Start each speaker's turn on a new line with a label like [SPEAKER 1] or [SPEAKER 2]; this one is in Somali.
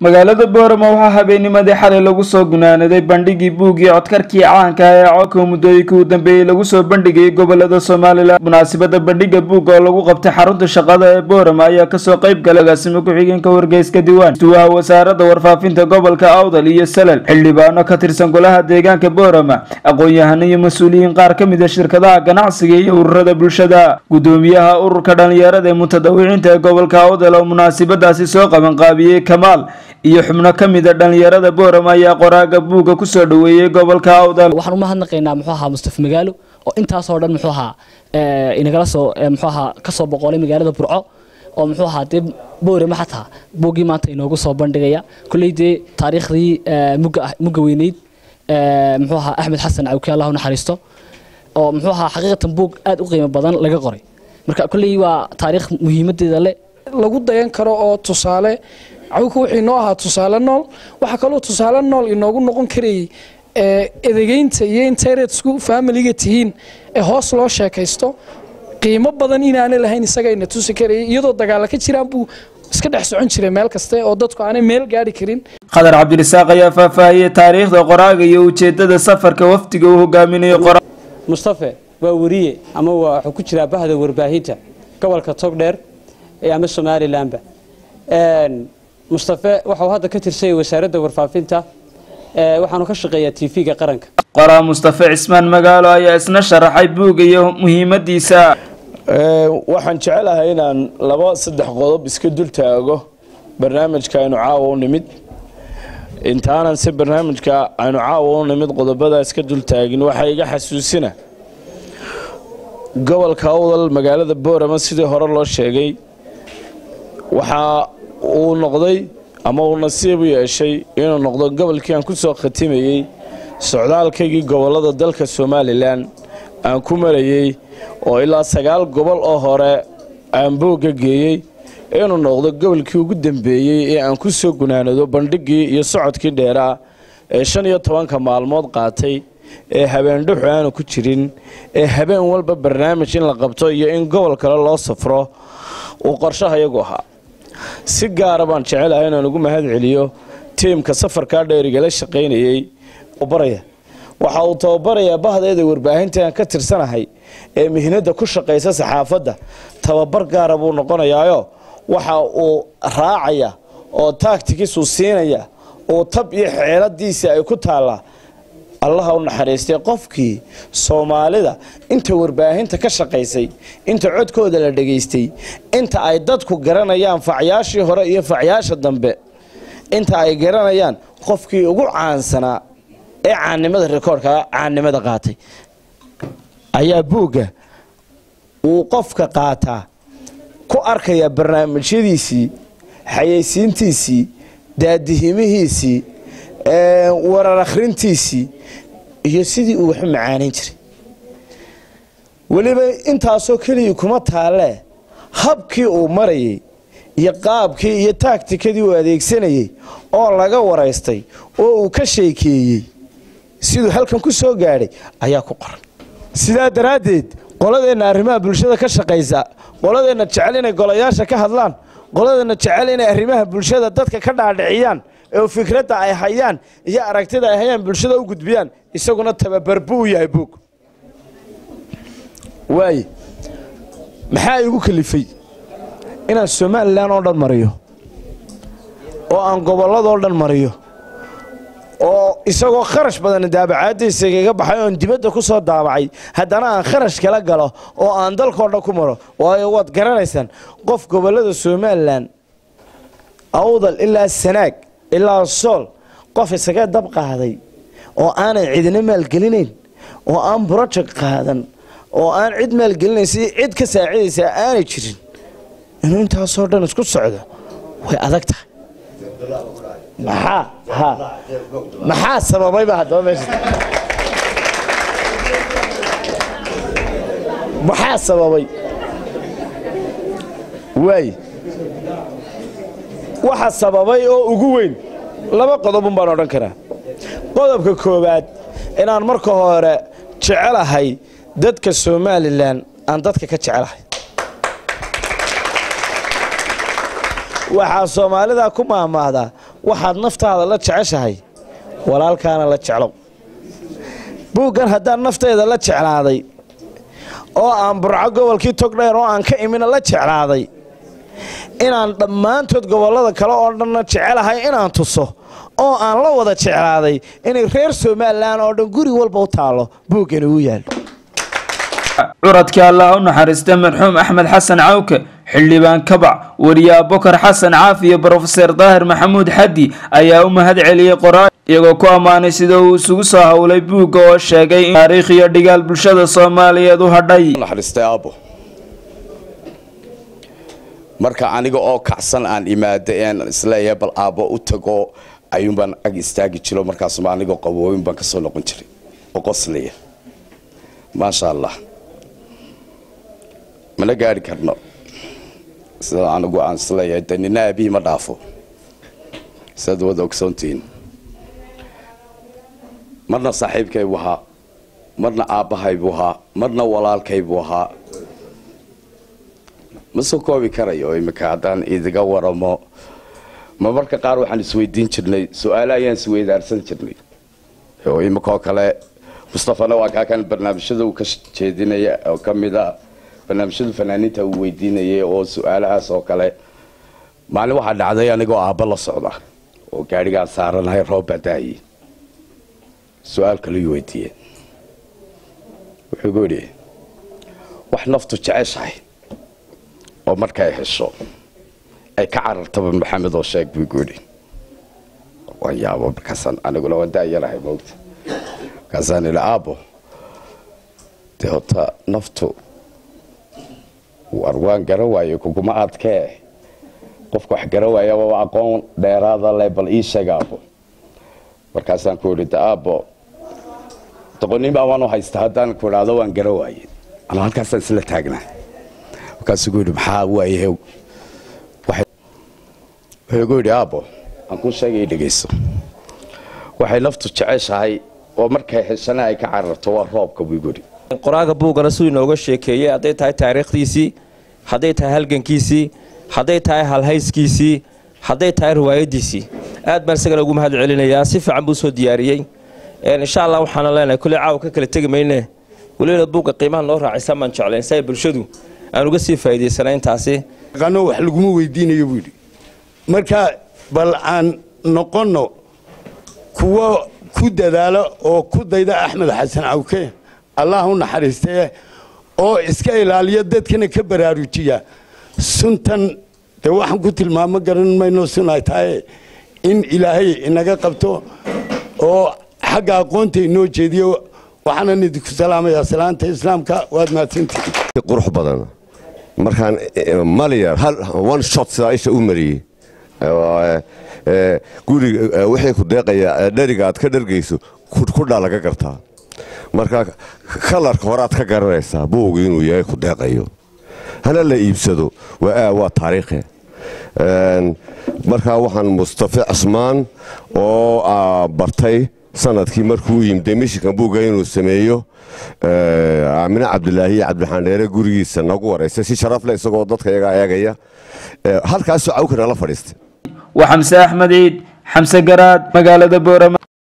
[SPEAKER 1] magaalada boorama waxaa habeennimadii xalay lagu soo gunaanaday bandhigii buuggii codkarkii caanka ah ee codka muddooyinkii u dambeeyey lagu soo bandhigayay gobolada somalilan munaasabada bandhiga buugga oo lagu qabtay xarunta shaqada ee boorama ayaa kasoo qayb galay agaasimo ku-xigeenka wargeyska diiwaan duwaha wasaaradda warfaafinta gobolka awdal iyo salal xildhibaano ka tirsan golaha deegaanka boorama aqoon-yahano iyo mas-uuliyiin qaar ka mid a shirkadaha ganacsiga iyo ururada bulshada gudoomiyaha ururka dhalinyarada ee mutadawiciinta ee gobolka awdal oo munaasabadaasi soo qabanqaabiyey kamaal iyo xubno ka mid a dhalinyarada boorama ayaa qoraaga buugga kusoo dhaweeyey gobolka awdal
[SPEAKER 2] waxaan uma hadnaqaynaa muxuu ahaa mustafa magaalo oo intaasoo dhan muxuu ahaa inagala soo muxuu ahaa kasoo boqolay magaalada burco oo muxuu ahaa dee boorama xataa buuggii maanta inoogu soo bandhigaya kulley dee taariikhdii mugga mugga weyneyd muxuu ahaa axmed xasan cawke allah u naxariisto oo muxuu ahaa xaqiiqatan buug aad u qiimo badan laga qoray marka kulley waa taariikh muhiimadeeda le
[SPEAKER 3] lagu dayan karo oo tusaale cawka wuxuu inoo ahaa tusaale nool waxaa kaloo tusaale nool inoogu noqon karayay edegeynta iyo interetsku faamiliga tihiin ee hoos loo sheekaysto qiimo badan inaana lahayn isagayna tusi karayay iyadoo dagaala ka jiraan buu iska dhex socon jiray meel kaste oo dadku aanay meel gaari karin
[SPEAKER 1] khadar cabdirasaaq ayaa faahfaahiyey taariikhda qoraaga iyo ujeedada safarka wafdiga uu hogaaminayo qora
[SPEAKER 4] mustafe waa weriye ama wuxuu ku jiraa bahda warbaahinta gobolka togdheer ama somalilanba mustafe waxau hadda ka tirsanyay wasaaradda warfaafinta waxaanu ka shaqeeyaa tv-ga qaranka
[SPEAKER 1] qoraa mustafe cismaan magaalo ayaa isna sharaxay buugga iyo muhiimadiisa
[SPEAKER 5] waxaan jecelahay inaan laba saddex qodob iska dul taago barnaamijka aynu caawa u nimid intaanan si barnaamijka aynu caawa u nimid qodobadaa iska dul taagin waxaa iga xasuusina gobolka awdal magaalada boorama sidii hore loo sheegay waxaa uu noqday ama uu nasiib u yeeshay inuu noqdo gobolkii aan ku soo khatimayey socdaalkaygii gobollada dalka somalilan aan ku marayey oo ilaa sagaal gobol oo hore aan boogga geeyey inuu noqdo gobolkii ugu dambeeyey ee aan ku soo gunaanado bandhiggii iyo socodkii dheeraa ee shan iyo tobanka maalmood qaatay ee habeendhuxu aanu ku jirin ee habeen walba barnaamij in la qabto iyo in gobol kale loo safro uu qorshaha iyagu ahaa si gaara baan jecelahay inaan ugu mahad celiyo tiimka safarkaa dheerigala shaqaynayey baraya waxa uu tababarayaa bahdeeda warbaahinta aan ka tirsanahay ee mihnada ku shaqaysa saxaafadda tababar gaara buu noqonayaayo waxa uu raacaya oo taagtigiisuu siinaya oo tab iyo xeeladiisii ay ku taallaa allaha u naxariistay qofkii soomaalida inta warbaahinta ka shaqaysay inta codkooda la dhegaystay inta ay dadku garanayaan facyaashii hore iyo facyaasha dambe inta ay garanayaan qofkii ugu caansanaa ee caannimada rikoorka caannimada qaatay ayaa buugga uu qofka qaataa ku arkayaa barnaamijyadiisii xayeysiintiisii daadihimihiisii warar akhrintiisii iyo sidii uu waxu macaanayn jiray weliba intaasoo keligii kuma taalee habkii uu marayay iyo qaabkii iyo taagtikadii uu adeegsanayay oo laga waraystay oo uu ka sheekeeyey siduu halkan ku soo gaadhay ayaa ku qoran sidaa daraaddeed qoladeenna arrimaha bulshada ka shaqaysa qoladeenna jecel inay golayaasha ka hadlaan qoladeenna jecel inay arrimaha bulshada dadka ka dhaadhiciyaan oo fikradda ay hayaan iyo aragtida ay hayaan bulshada u gudbiyaan isaguna tababar buu yahay buug waaye maxaa igu kalifay inaan somalilan oo dhan mariyo oo aan gobolladoo dhan mariyo oo isagoo kharash badan daabacaadiisa igaga baxay oon dibadda ku soo daabacay haddana aan kharash kala galo oo aan dalkao dhan ku maro waayo waad garanaysaan qof gobollada somalilan awdal ilaa sanaag ilaa sool qof isaga dab qaaday oo aanan cidina maalgelinayn oo aan broject qaadan oo aan cid maalgelinaysa iyo cid ka saacidaysaa aanay jirin inuu intaasoo dhan isku socdo way adag tahay maxaa ha maxaa sababayba haddaba meesha maxaa sababay waay waxa sababay oo ugu weyn laba qodobun baan odhan karaa qodobka koowaad inaan marka hore jecelahay dadka somalilan aan dadka ka jecelahay waxaa soomaalida ku maahmaahdaa waxaad naftaada la jeceshahay walaalkaana la jeclow buuggan haddaan nafteeda la jeclaaday oo aan burco gobolkii togdheer oo aan ka imina la jeclaaday inaan dhammaantood gobollada kale oo dhanna jecelahay inaan tuso oo aan la wada jeclaaday inay reer somalilan oo dhan guri walba u taallo buuggani uu yaal
[SPEAKER 1] curadkii allah u naxariista marxuum axmed xasan cawke xildhibaan kabac wariye abokar xasan caafi iyo brofeser daahir maxamuud xaddi ayaa u mahad celiyey qoraa iyagoo ku ammaanay sida uu isugu soo howlay buugga oo sheegay in taariikh iyo dhigaal bulshada soomaaliyeed u hadhay
[SPEAKER 6] naxariistay aabbo marka aniga oo kacsan aan imaada een isleeyahay bal aabbo u tago ayuunbaan ag istaagi jiro markaasuma anigoo qabooyin baan ka soo noqon jiray oo qoslaya maasha allah mana gaari karno sida anigu aan isleeyahay de nina aabihii ma dhaafo sidaad wada ogsoontihiin marna saaxiibkaybuu ahaa marna aabbahaybuu ahaa marna walaalkaybuu ahaa ma soo koobi karayo imika haddaan idiga waramo ma marka qaar waxaan isweydiin jirnay su-aale ayaan isweydaarsan jirnay oo imikaoo kale mustafana waa kaa kan barnaamijyada uu ka jeedinaya oo ka mid a barnaamijyadu fanaaniinta uu weydiinayay oo su-aalahaas oo kale maalin waxaa dhacday anigoo aabba la socda oo gaadhigaan saaranahay roob baa daayey su-aal kaleu weydiiye wuxuu gu yidhi wax naftu jeceshahay oo markay hesho ay ka carartaba maxamed oo sheeg buu gu yidhi waan yaabo markaasaan aniguna waan daayarahay moogta markaasaan idhi aabbo dee hota naftu war waan garan waaye kuguma adkee qofka wax garan waaya waa aqoon dheeraada leh bal ii sheeg aabbo markaasaan ku idhi de aabbo doqonin baa waan u haysta haddaan ku idhaahdo waan garan waaye anaa halkaasaan isla taagnaa markaasuu ku yidhi maxaa waaye wuxuu gu yidhi aabbo aan kuu sheegay dhegayso waxay naftu jeceshahay oo markay heshana ay ka cararto waa roobka buu guri
[SPEAKER 7] qoraaga buuggana siduu inooga sheekeeyey hadday tahay taariikhdiisii hadday tahay halgankiisii hadday tahay halhayskiisii hadday tahay riwaayadiisii aad baan isagana ugu mahad celinayaa si fiican buu soo diyaariyey insha allah waxaana leenahay kuley caawa ka kala tegi mayne weliba buugga qiimaha noo raacisan baan jeclayn si ay bulshadu aan uga sii faa'iidaysana intaasi
[SPEAKER 8] qano wax laguma weydiinayo buu yidhi marka bal aan noqonno kuwo ku dadaalo oo ku dayda axmed xasan cawke allah u naxariistee oo iska ilaaliya dadkana ka baraarujiya suntan dee waxaan ku tilmaamo garan mayno sun ay tahay in ilaahay inaga qabto oo xagga aqoonta inoo jeediyo waxaanan idinku salaamayaa salaanta islaamka waad mahadsantihiin
[SPEAKER 9] qurux badan markaan malyar hal one shot sidaa isha u mariyey guriga wixii ku deeqaya dheriga aad ka dhargayso kudhaa laga gartaa marka kalarka horeaad ka garanaysaa buugu inuu yahay ku deeqayo hana la iibsado waa taariikhe markaa waxaan mustafe cismaan oo bartay sanadkii markuu yimid mishinkan buugga inuu sameeyo aamine cabdilaahi iyo cabdiraxmaan dheere gurigiisa nagu waraystay si sharaf leh isagoo dadka iyagaa eegaya halkaasoo cawkana la fadhiistay
[SPEAKER 1] waa xamse axmed ciid xamse garaad magaalada boorama